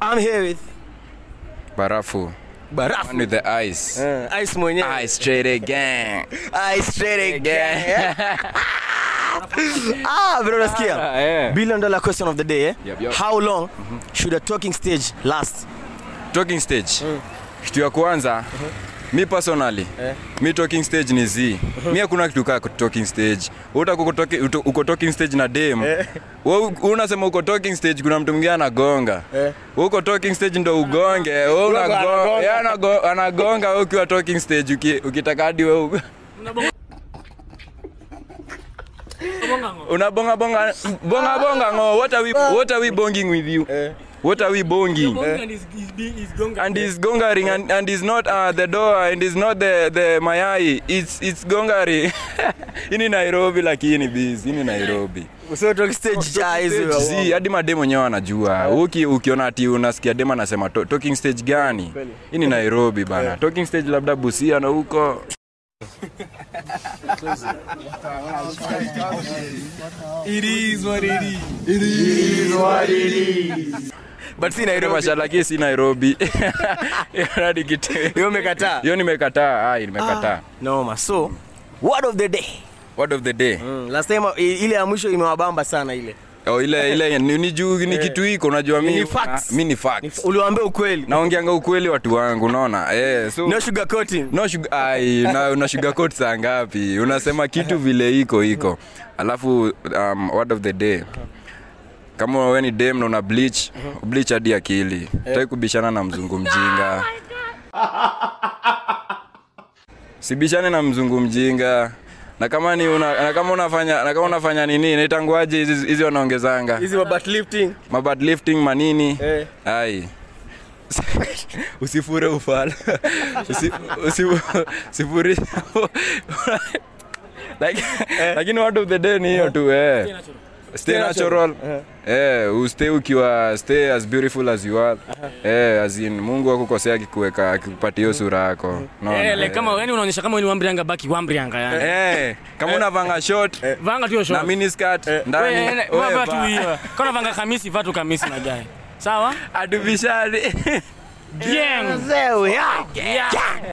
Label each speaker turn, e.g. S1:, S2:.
S1: I'm here with
S2: Barafu.
S1: Barafu.
S2: One with the ice.
S1: Uh, ice mwenyewe.
S2: Ice straight again.
S1: Ice straight again. ah, bro nasikia.
S2: Ah, yeah.
S1: Billion dollar question of the day. Eh?
S2: Yep, yep.
S1: How long should a talking stage last?
S2: Talking stage. Kitu ya kwanza mi personally mi talking stage ni z mi hakuna kitu kaa talking stage uta uko, talking- uto- uko talking stage na dem Wewe unasema uko talking stage kuna mtu mwingine anagonga Wewe uko talking stage ndo ugonge Wewe unago- yeye anago- anagonga wewe ukiwa talking stage uki- ukitaka hadi wewe u- unabonga bonga bonga bonga ngo what are we what are we bonging with you what are we bonging and he's gongering and, and he's not uh, the door and he's not the, the mayai it's, it's gongari ini nairobi lakini bis ini nairobi
S1: So talking stage ja hizo.
S2: si hadi madem wenyewe wanajua Uki, ukiona ati unasikia dem anasema to, talking stage gani hii ni nairobi bana talking stage labda busia na huko
S1: But si Nairobi.
S2: mashalaki si nairobi Hadi kitu-
S1: Hiyo umekataa.
S2: hiyo nimekataa ai nimekataa
S1: Noma. So, word of the day.
S2: word of the day
S1: Mm, last time i- ile ya mwisho imewabamba sana ile.
S2: oh, ile ile ni, ni juu ni kitu hiko unajua mi
S1: Ni facts.
S2: mi ni
S1: Ni-
S2: facts
S1: Uliwaambia ukweli.
S2: naongeanga ukweli watu wangu unaona eh, so
S1: No sugar coating.
S2: no sugar, ai, na, una sugarcoat saa ngapi unasema kitu vile iko iko alafu um, word of the day kama we ni dem na una bleach bleach hadi akili tai kubishana na mzungu mjinga sibishane na mzungu mjinga na kama ni una, na kama unafanya na kama unafanya nini naitanguaje hizi hizi wanaongezanga
S1: Hizi wa butt lifting.
S2: mabad lifting manini
S1: Eh.
S2: ai usifure ufala Usi- usi- usifuri Like- lakini word of the day ni hiyo tu eh. stay natural eh,ustay ukiwa stay as beautiful as you are eh, as in mungu akukosea akikuweka akikupatia hiyo sura yako Unaona?
S3: Eh, like kama yani unaonyesha kama wewe ni wambrianga baki wambrianga yani.
S2: Eh, kama unavanga short
S3: Vanga tu hiyo
S2: na
S3: short.
S2: mini skirt
S3: Wewe,
S2: ndani
S3: eh,
S2: wewe
S3: vaa tu
S2: vaa.
S3: hiyo. Kama unavanga kamisi, vaa tu kamisi na gai. Sawa?
S2: Atubishane
S3: Gang.
S1: Mzee, yeah.
S3: Yeah.